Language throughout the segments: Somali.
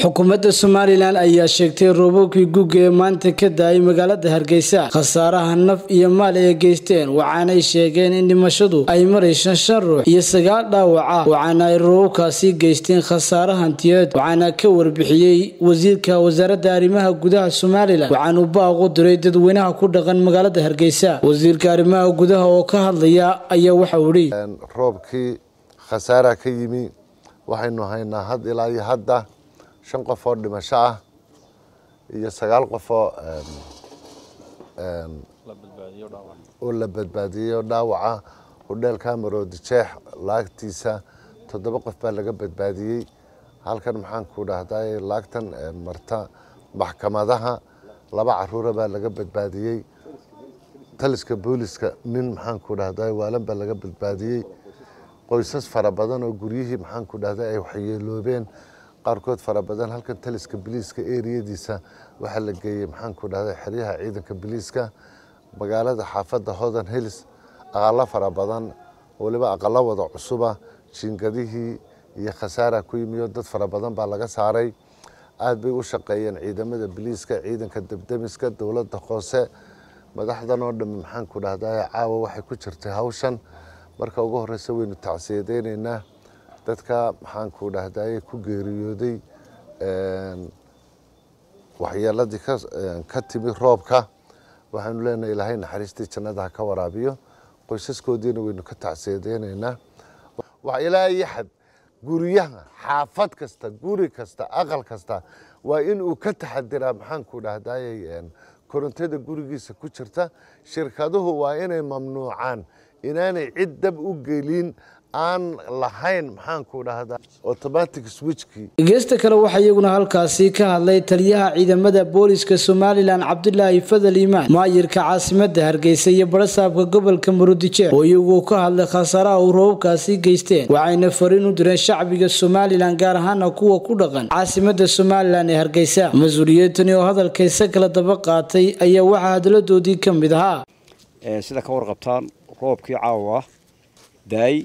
xukuumadda somalilan ayaa sheegtay roobabkii guga ee maanta ka da-ay magaalada hargeysa khasaaraha naf iyo maal ay geysteen waxaanay sheegeen in dhimashadu ay marayso shan ruux iyo sagaal dhaawaca waxaana ay roobabkaasi geysteen khasaare hantiyeed waxaana ka warbixiyey wasiirka wasaaradda arrimaha gudaha somalilan waxaanu baaqu diray dadweynaha ku dhaqan magaalada hargeysa wasiirka arrimaha gudaha oo ka hadlaya ayaa waxau idhi roobkii khasaaraha ka yimi waxaynu haynaa had ilaa iyo hadda shan qof oo dhimasho ah iyo sagaal qof oo oo la badbaadiyeyo dhaawaca hodheelka maroodi jeex laagtiisa toddoba qof baa laga badbaadiyey halkan maxaan ku dhahday laagtan marta maxkamadaha laba caruura baa laga badbaadiyey taliska booliska nin maxaan ku dhahday waalan baa laga badbaadiyey qoysas fara badan oo guryihii maxaan ku dhahday ay waxyeeloobeen qaarkood fara badan halkan taliska biliiska eriyadiisa waxaa la geeyey maxaan ku dhahday xeryaha ciidanka biliiska magaalada xaafadda hodan hills aqalo fara badan waliba aqalo wada cusuba jiingadihii iyo khasaara ku yimiyo dad fara badan baa laga saaray aad bay u shaqeeyeen ciidamada biliiska ciidanka debdemiska dowladda hoose madaxdan oo dhammi maxaan ku dhahday caawa waxay ku jirtay hawshan marka ugu horeysa waynu tacsiyadeyneynaa dadka maxaan ku dhahday ku geeriyooday waxyeeladii ka timi roobka waxaanu leenahay ilaahay naxariistii jannada ha ka waraabiyo qoysaskoodiina waynu ka tacsiyadeyneynaa ilaa iyo xad guryaha xaafad kasta guri kasta aqal kasta waa in uu ka taxadiraa maxaan ku dhahday korontada gurigiisa ku jirta shirkaduhu waa inay mamnuucaan inaanay cid dab u gelin aan lahayn maxaan ku dhahdaa automatic switchkii geesta kale waxaa iyaguna halkaasi ka hadlay taliyaha ciidamada booliska somalilan cabdulaahi fadal iimaan maayirka caasimada hargeysa iyo barasaabka gobolka murudijeer oo iyagu ka hadlay khasaaraha uu roobabkaasi geysteen waxayna fariin u direen shacbiga somalilan gaar ahaana kuwa ku dhaqan caasimada somalilan ee hargeysa mas-uuliyadtani oo hadalkaysa kala daba qaatay ayaa waxaa hadaladoodii ka mid ahaa sida ka warqabtaan roobkii caawa daay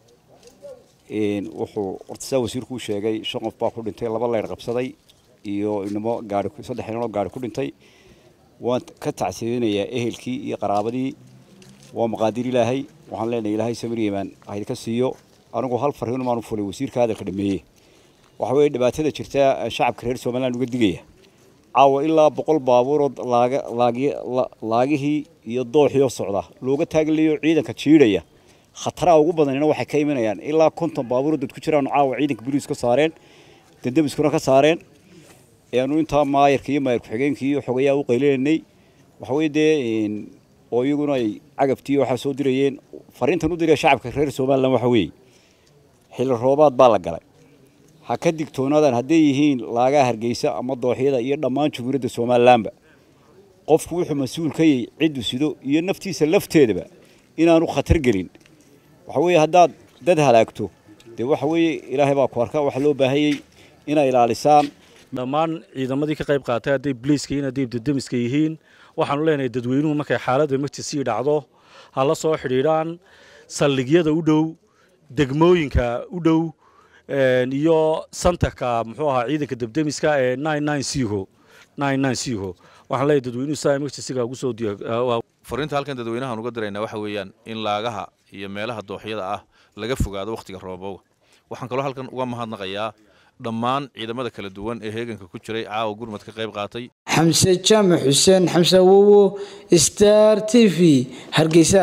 wuxuu horta saa wasiirku u sheegay shan qof baa ku dhintay laba leyr qabsaday iyo inamo gaari saddex inanoo gaari ku dhintay waan ka tacsiyeynayaa ehelkii iyo qaraabadii waa maqaadir ilaahay waxaan leenahay ilaahay samir yemaan haydka siiyo anigu hal farriin maan u fulay wasiirka hadalka dhameeye waxa weeye dhibaatada jirta shacabka reer somaliland uga digaya caawa ilaa boqol baabuurood laaga laagi laagihii iyo dooxiyoo socda looga taaglayo ciidanka jiidhaya khataraha ugu badanina waxay ka imanayaan ilaa konton baabuuro dad ku jiraan caawa ciidanka boliis ka saareen dandamiskuna ka saareen aanu intaa maayarka iyo maayar ku-xigeenkii iyo xogayaa u qaylinanay waxaweye dee oo iyaguna ay cagabtii waxaa soo dirayeen fariintan u diraya shacabka reer somaliland waxa weeye xilli roobaad baa la galay ha ka digtoonaadaan hadday yihiin laagaha hargeysa ama dooxyada iyo dhammaan jumhuuriyadda somalilandba qofku wuxuu mas-uul ka yahay ciddu sido iyo naftiisa lafteedaba inaanu khatar gelin waxa weeye haddaad dad halaagto dee waxa weeye ilaahay baa ku arka waxaa loo baahanyey inay ilaalisaan dhammaan ciidamadii ka qayb qaatay hadday bliiska yihiin hadday dadamiska yihiin waxaanu leenahay dadweynuhu markay xaaladda magti sii dhacdo ha la soo xidhiidhaan saldhigyada u dhow degmooyinka u dhow iyo santarka muxuu ahaa ciidanka debdemiska ee siho siho waxaan leeyahay dadweynuhu saa magtisiga ugu soo fariinta halkan dadweynahaan uga diraynaa waxa weeyaan in laagaha iyo meelaha dooxyada ah laga fogaado wakhtiga roobowga waxaan kaloo halkan uga mahadnaqayaa dhammaan ciidamada kala duwan ee heeganka ku jiray caawa gurmad ka qayb qaatay xamse jaamac xuseen xamse awowo star t v hargeysa